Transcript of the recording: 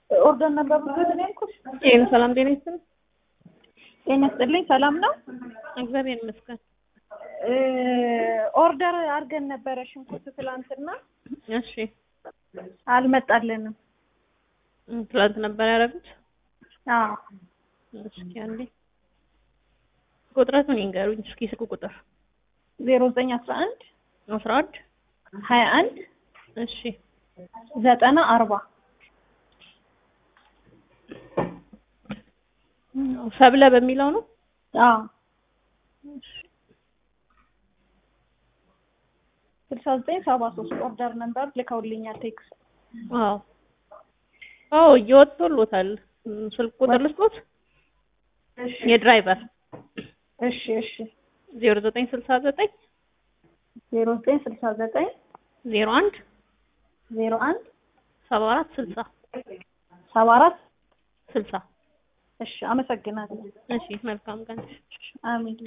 ኦርደር ነበር ብሎት ነው ያልኩሽ። ይህን ሰላም ጤና ይስጥልኝ። ጤና ይስጥልኝ። ሰላም ነው። እግዚአብሔር ይመስገን። እ ኦርደር አድርገን ነበረ ሽንኩርት ትላንትና እሺ አልመጣልንም። እም፣ ትላንት ነበር ያደረጉት። አዎ እስኪ አንዴ ቁጥረቱን ይንገሩኝ እስኪ ስልክ ቁጥር ዜሮ ዘጠኝ አስራ አንድ አስራ አንድ ሀያ አንድ እሺ ዘጠና አርባ ሰብለ በሚለው ነው። አዎ ስልሳ ዘጠኝ ሰባ ሶስት ኦርደር ነበር ልከውልኛል ቴክስት። አዎ አዎ እየወጥቶሎታል። እም፣ ስልክ ቁጥር ልስጦት እሺ የድራይቨር እሺ እሺ ዜሮ ዘጠኝ ስልሳ ዘጠኝ ዜሮ ዘጠኝ ስልሳ ዘጠኝ ዜሮ አንድ ዜሮ አንድ ሰባ አራት ስልሳ ሰባ አራት ስልሳ እሺ አመሰግናለሁ። እሺ መልካም ቀን። አሜን።